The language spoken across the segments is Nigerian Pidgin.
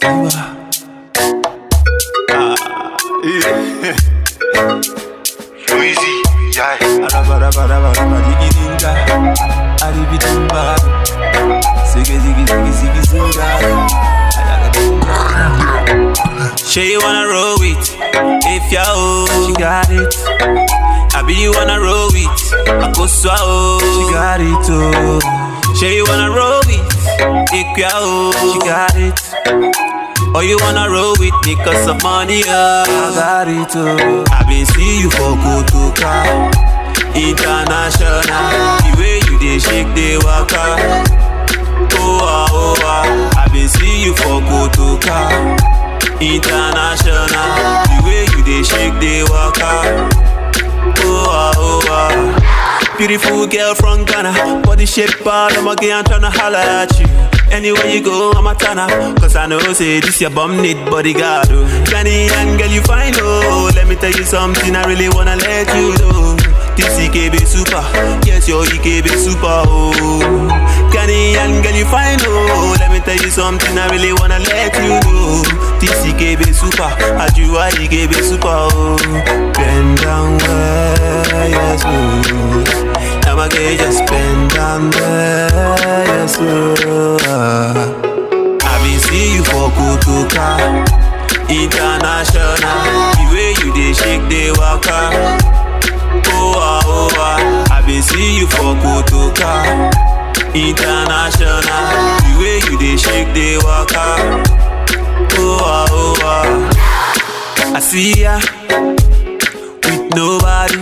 Easy, yeah. Sure you wanna roll with If you're old, she got it I be you wanna roll with I go swallow, she got it too Sure you wanna roll with If you're old, she got it or you wanna roll with me cause of money, oh I got it too I been see you for Kotoka International The way you dey shake, dey waka Oh ah, oh ah I been see you for Kotoka International The way you dey shake, dey waka Oh ah, oh ah Beautiful girl from Ghana Body shape bad, I'm again tryna holla at you Anywhere you go, I'm a turner Cause I know, say, this your bum need bodyguard oh. Ghanaian girl, you fine, oh Let me tell you something, I really wanna let you know This EKB super, yes, your EKB super, oh Ghanaian girl, you fine, oh Let me tell you something, I really wanna let you know This EKB super, I do I EKB super, oh Bend down where you're smooth Now I get just bend down there, yes, oh I been see you for Kotoka International The way you dey shake, dey waka Oh ah, oh ah I been see you for Kotoka International The way you dey shake, dey waka Oh ah, oh ah I see ya With nobody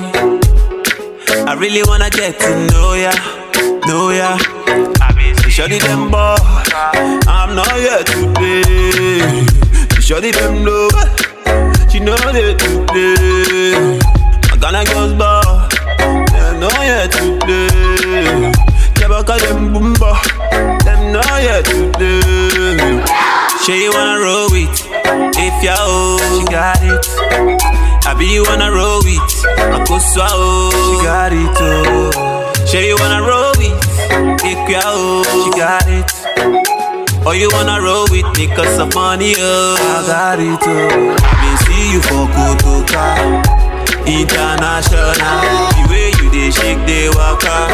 I really wanna get to know ya Know ya I been see Shorty them boy I'm not here to play Shorty them know She know they to play I gonna girls bar Them know here to play Never call them boomba Them know here to play Sure you wanna roll with If you're old She got it I be you wanna roll with I go swallow She got it too Sure you wanna roll with If you're old She got it or you wanna roll with me cause of money, oh I got it, oh I been see you for Kotoka International The way you dey shake, dey waka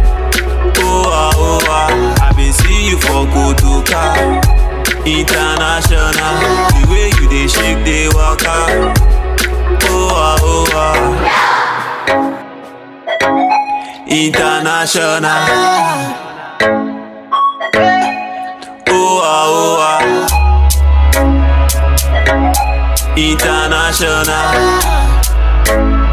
Oh ah, oh ah I been see you for Kotoka International The way you dey shake, dey waka Oh ah, oh ah International Oh ah, oh ah. International